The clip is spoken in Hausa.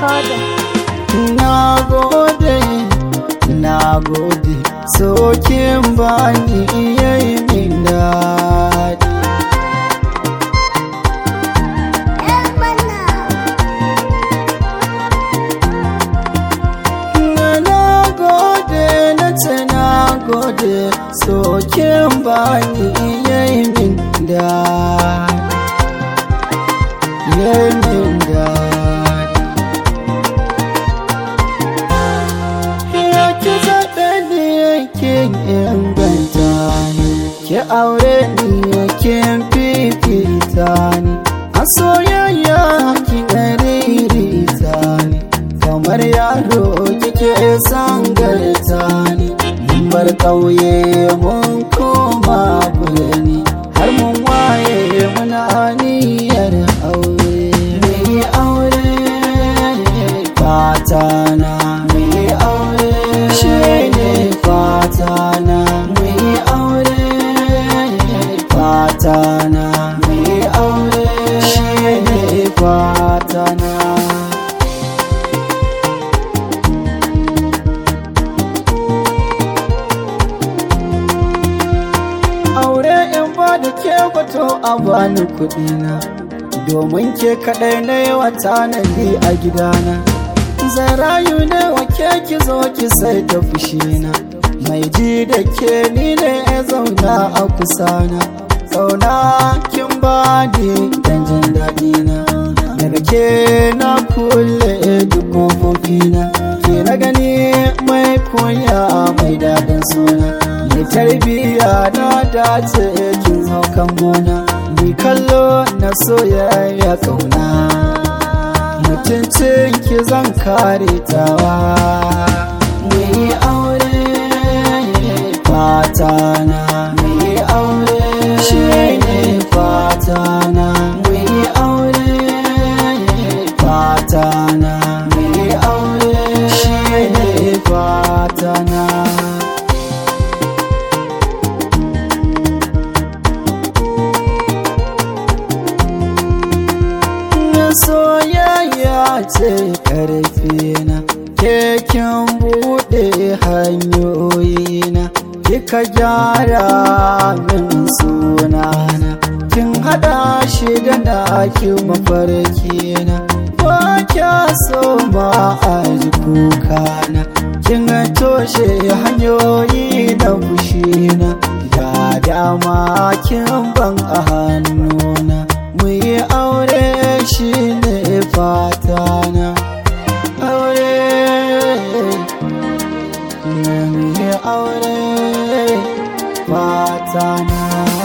recorder. Na gode, na gode, sokin bani yayi min daɗi. Na na gode, na ce na gode, sokin bani yayi min daɗi. Yayi min daɗi. Ya ki zaɓe ni yake inganta ni, ki aure ni yake fifita ni, a soyayya ki ɗaririta ni, kamar yaro kike sangarta ni, mun bar ƙauye mun koma birni, har mun waye muna niyyar aure. Mai aure fatana mai aure shi ne fatana mai aure fatana mai aure shi ne fatana aure in ba da ke bato a bani kuɗina domin ke kaɗai na yawa tanadi a gidana zan rayu ne wa ke ki zo ki sai ta fushina mai ji da ke ni ne ya zauna a kusana zauna kin ba ni dan jin daɗina daga ke na kulle duk kofofina ke na gani mai koya mai daɗin suna mai tarbiyya na dace kin zo kan gona ni kallo na soyayya kauna mutuncin ki zan kare tawa mai aure fatana mai aure shi ne fatana mai aure fatana mai aure shi ne fatana soyayya ce ƙarfina keken buɗe hanyoyina kika gyara min sunana kin haɗa shi da naki mafarkina ba kya so ma a ji kukana kin toshe hanyoyi da fushina da dama kin ban a hannuna mu yi aure shi ne fatana aure mu yi aure fatana